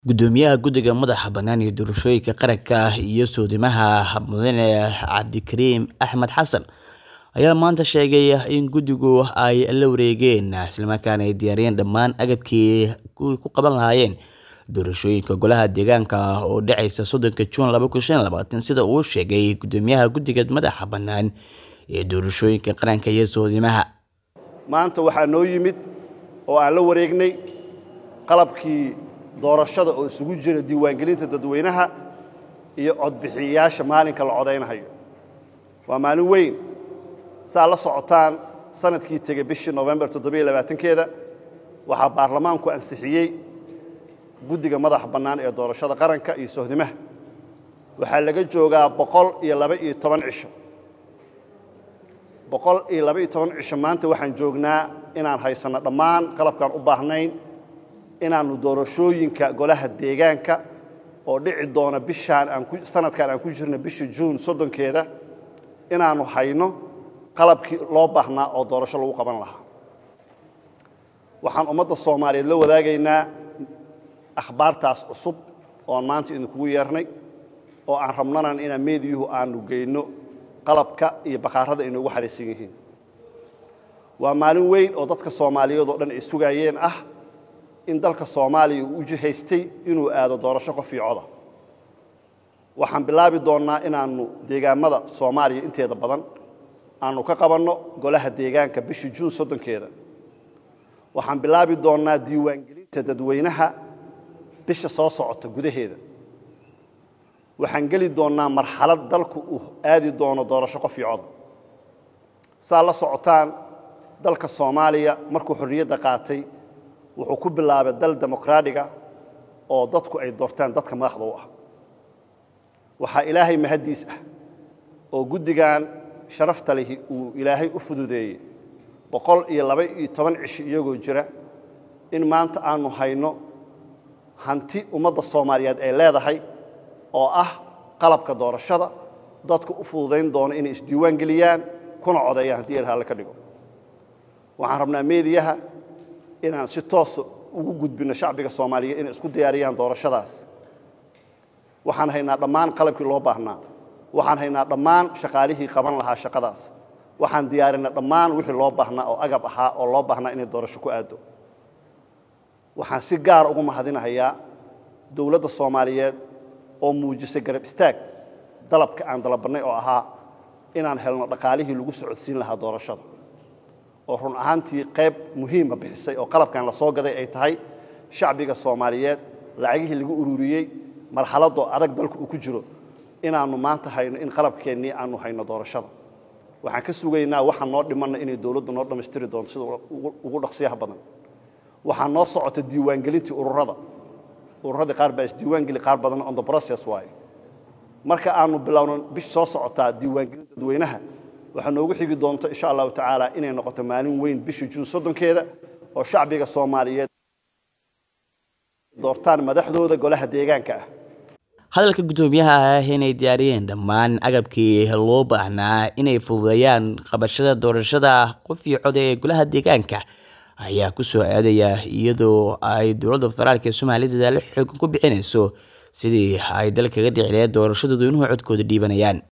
Gudoomiyaha Guddiga Madaxa Bannaan ee Doorashooyinka Qaranka iyo Soodhimaha Mudane Cabdikariim Axmed Xasan ayaa maanta sheegay in guddigu ay la wareegeen isla markaana ay diyaariyeen dhammaan agabkii ay ku qaban lahaayeen doorashooyinka golaha deegaanka oo dhacaysa soddonka Juun laba kun shan iyo labaatan sida uu sheegay Gudoomiyaha Guddiga Madaxa Bannaan ee Doorashooyinka Qaranka iyo Soodhimaha. maanta waxaa noo yimid oo aan la wareegnay qalabkii doorashada oo isugu jira diiwaangelinta dadweynaha iyo codbixiyayaasha maalinka la codaynayo waa maalin weyn saa la socotaan sanadkii tegey bishii nofembar keeda waxaa baarlamaanku ansixiyey guddiga madaxa bannaan ee doorashada qaranka iyo sohdimaha waxaa laga joogaa boqol iyo laba-iyo toban cisho boqol iyo laba-iyo toban cisho maanta waxaan joognaa inaan haysanno dhammaan qalabkaan u baahnayn inaannu doorashooyinka golaha deegaanka oo dhici doona bishaan aan ku sanadkan aan ku jirno bisha juun soddonkeeda inaannu hayno qalabkii loo baahnaa oo doorasho lagu qaban lahaa waxaan ummadda soomaaliyeed la wadaagaynaa akhbaartaas cusub ooan maanta idinkugu yeernay oo aan rabnanan inaan meediyuhu aanu geyno qalabka iyo bakhaarada inoogu xariisan yihiin waa maalin weyn oo dadka soomaaliyeed oo dhan ay sugaayeen ah in dalka soomaaliya uu u jihaystay inuu aado doorasho qof iyo coda waxaan bilaabi doonnaa inaannu deegaamada soomaaliya inteeda badan aanu ka qabanno golaha deegaanka bisha juun soddonkeeda waxaan bilaabi doonnaa diiwaangelinta dadweynaha bisha soo socota gudaheeda waxaan geli doonnaa marxalad dalku uu aadi doono doorasho qof iyo coda saa la socotaan dalka soomaaliya markuu xorriyadda qaatay wuxuu ku bilaabay dal demokraadiga oo dadku ay doortaan dadka madaxda u ah waxaa ilaahay mahaddiis ah oo guddigan sharafta lihi uu ilaahay u fududeeyey boqol iyo laba-iyo toban cisho iyagoo jira in maanta aanu hayno hanti ummadda soomaaliyeed ay leedahay oo ah qalabka doorashada dadku u fududayn doono inay isdiiwaan geliyaan kuna codeeyaan haddii erhalle ka dhigo waxaan rabnaa meediyaha inaan si toosa ugu gudbinno shacbiga soomaaliyeed inay isku diyaariyaan doorashadaas waxaan haynaa dhammaan qalabkii loo baahnaa waxaan haynaa dhammaan shaqaalihii qaban lahaa shaqadaas waxaan diyaarinay dhammaan wixii loo baahnaa oo agab ahaa oo loo baahnaa inay doorasho ku aaddo waxaan si gaara ugu mahadinahayaa dowladda soomaaliyeed oo muujisay garab istaag dalabka aan dalabannay oo ahaa inaan helno dhaqaalihii lagu socodsiin lahaa doorashada oo run ahaantii qayb muhiima bixisay oo qalabkan la soo gaday ay tahay shacbiga soomaaliyeed lacagihii lagu ururiyey marxaladoo adag dalku uu ku jiro inaannu maanta hayno in qalabkeennii aanu hayno doorashada waxaan ka sugaynaa waxaan noo dhimanna inay dowladdu noo dhammaystiri doonto sida ugu dhaqsiyaha badan waxaa noo socota diiwaangelintii ururada ururadii qaar baa isdiiwaangeli qaar badanna on the process waaye marka aanu bilowno bish soo socotaa diiwaangelinta dadweynaha waxaa noogu xigi doonto insha allahu tacaala inay noqoto maalin weyn bisha juun soddonkeeda oo shacbiga soomaaliyeed doortaan madaxdooda golaha deegaanka ah hadalka guddoomiyaha ah inay diyaariyeen dhammaan agabkii loo baahnaa inay fududeeyaan qabashada doorashada qof iyo coda ee golaha deegaanka ayaa ku soo aadaya iyadoo ay dowladda federaalk ee soomaaliya dadaalo xoogan ku bixinayso sidii ay dalkaga dhici lahayd doorasho dadweynuhu codkooda dhiibanayaan